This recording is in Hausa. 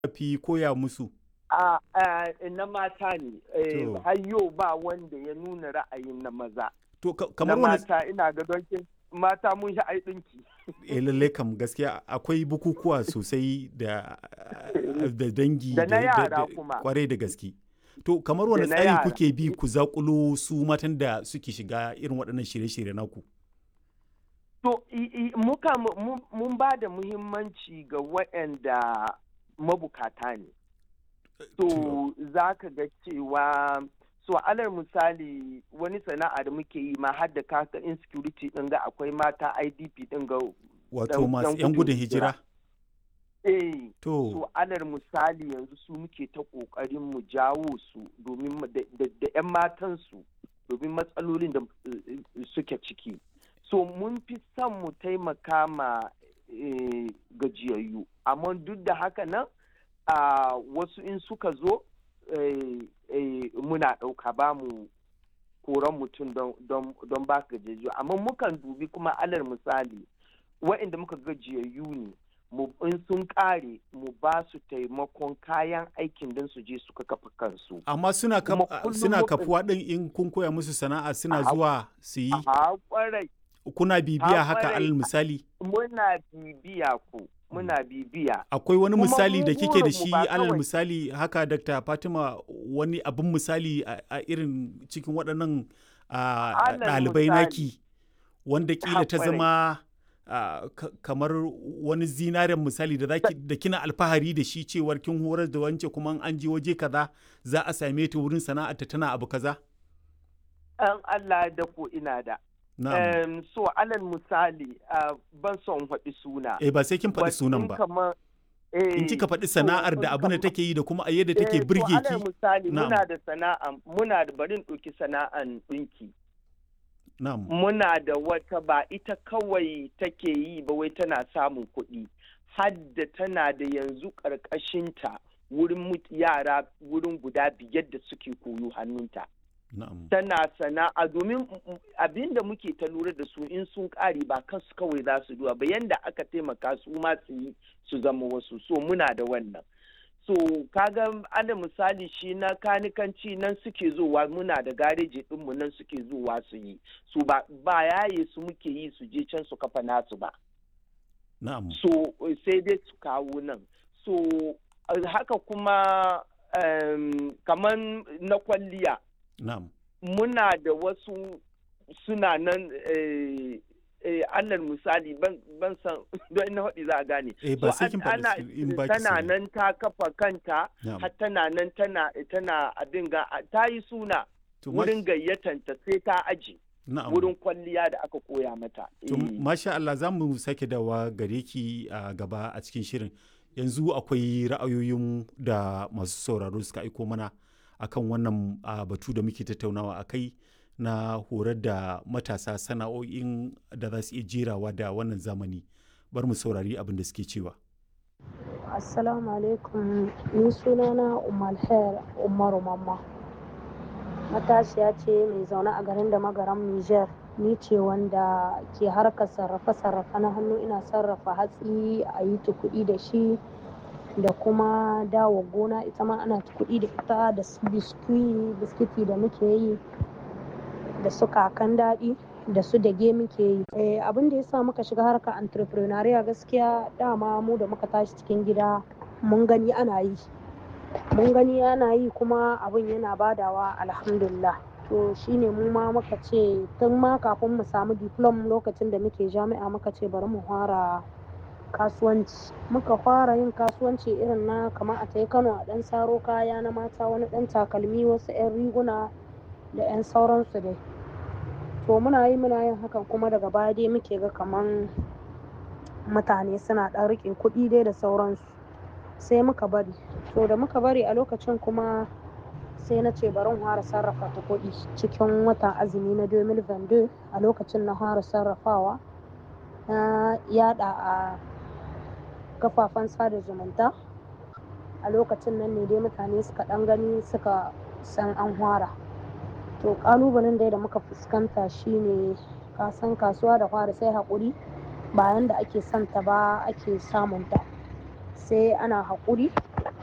fi koya musu? a a na mata ne eh, To. har yau ba wanda ya nuna ra'ayin na maza To ka- na kamar wani mata ina ga don kin- mata mun shi ai dinki eh, lalle kam gaskiya akwai bukukuwa sosai da da dangi Da na yara kuma. kwarai da gaske. To kamar wani Da na tsari yara. kuke bi ku zakulo su matan da suke shiga irin waɗannan shirye-shirye naku? to i- i- muka mu- mu- mun ba da muhimmanci ga waɗanda mabukata ne to za ka ga cewa so alal misali wani sana'a da muke yi ma har da kaka insecurity ɗin ga akwai mata idp ɗin ga Wato dan- masu dan 'yan gudun gudun hijira. hijira? eh To, so alal misali yanzu su muke ta kokarin mu jawo su domin mu- da da- da 'yan matansu domin matsalolin da eh, eh, suke ciki so mun fi son mu taimaka ma eh, gajiyayyu amma duk da haka nan a wasu in suka zo eh, eh, muna ɗauka ba mu koran mutum don- don don ba gajiyayyu amma mukan dubi kuma alal misali wa'inda muka gajiyayyu ne mu in sun kare mu ba su taimakon kayan aikin don su je suka kafa kansu. amma suna kaf- kuma kullum suna muka- kafuwa ɗin in kun koya musu sana'a suna A- zuwa su yi A kwarai kuna bibiya a haka kwarai. alal misali? muna bibiya ko muna bibiya. Akwai wani Kuma misali mu da kike da burinmu shi ba alal kawai- misali haka Dr. Fatima wani abin misali a a irin cikin waɗannan a, Alal ɗalibai misali. naki wanda kila ta Haƙwarai. zama a, ka- kamar wani zinaren misali da zaki da kina alfahari da shi cewar kin horar da wance kuma in an je waje kaza za a same ta wurin sana'arta tana abu kaza An Allah da ko ina da. na'am Em, so alal misali ah, ban son faɗi suna. eh ba sai kin faɗi But sunan in ba kamar- in eh, kika faɗi so sana'ar in da abin da kamar- take yi da kuma a yadda Eh, take to birge alal ki misali Na'am. muna da sana'a muna da barin ɗauki sana'an ɗinki. na'am muna da wata ba ita kawai take yi ba wai tana samun kuɗi hadda tana da yanzu ƙarƙashinta wurin mut- yara wurin guda biyar da suke koyo hannunta na'am tana sana'a domin abin da muke ta lura da su in sun ƙare ba kansu kawai za su duwa ba yanda aka taimaka su ma su yi su zama wasu so muna da wannan so kaga ana misali shi na kanikanci nan suke zowa muna da gareji ɗinmu nan suke zowa su yi su ba ba yaye su muke yi su je can su kafa nasu ba na'am so sai dai su kawo nan so eh, haka kuma um, kamar na kwalliya na'am muna da wasu suna nan eh, eh, alal misali ban, ban san don ina haɗi za a gane eh ba So, sai kin an- ana- faɗi in ba ki tana sani. nan ta kafa kanta Na'am. har tana nan tana tana abin ga ta yi suna To, ma- wurin gayyatanta sai ta aji na'am. wurin kwalliya da aka koya mata To, Eh. masha Allah za mu sake dawa gare ki a gaba a cikin shirin. Yanzu akwai ra'ayoyin da masu sauraro suka aiko mana akan wannan a, batu da muke tattaunawa a kai na horar da matasa sana'o'in da za su iya jerawa da wannan zamani. Bar mu saurari abin da suke cewa. Assalamu alaikum ni sunana Umar Khair Umaru Mamma matashiya ce mai zaune a garin da magaran Niger ni ce wanda ke harkar sarrafe-sarrafe na hannu ina sarrafa hatsi a yi kuɗi da shi da kuma dawo gona ita ma ana kuɗi da ita da su biskwi biskiti da muke yi da su kakan daɗi da su dage muke yi Eh, abin da ya sa muka shiga harkar entrepreneurial gaskiya dama mu da muka tashi cikin gida mun gani ana yi mun gani ana yi kuma abin yana badawa alhamdulillah to shine mu ma muka ce tun ma kafin mu samu diplom lokacin da muke jami'a muka ce bari mu fara kasuwanci muka fara yin kasuwanci irin na kamar a tai kano a ɗan saro kaya na mata wani ɗan takalmi wasu 'yan riguna da 'yan sauransu dai to muna yi muna yin hakan kuma daga baya dai muke ga kaman mutane suna ɗan riƙe kuɗi dai da sauransu sai muka bari to da muka bari a lokacin kuma sai na ce bari in fara sarrafa ta kuɗi cikin watan azumi na 2022 a lokacin na fara sarrafawa na yada a kafafen sada zumunta a lokacin nan ne dai mutane suka ɗan gani suka san an fara to ƙalubalen dai da muka fuskanta shine kasan kasuwa da fara sai haƙuri bayan da ake son ta ba ake samunta sai ana haƙuri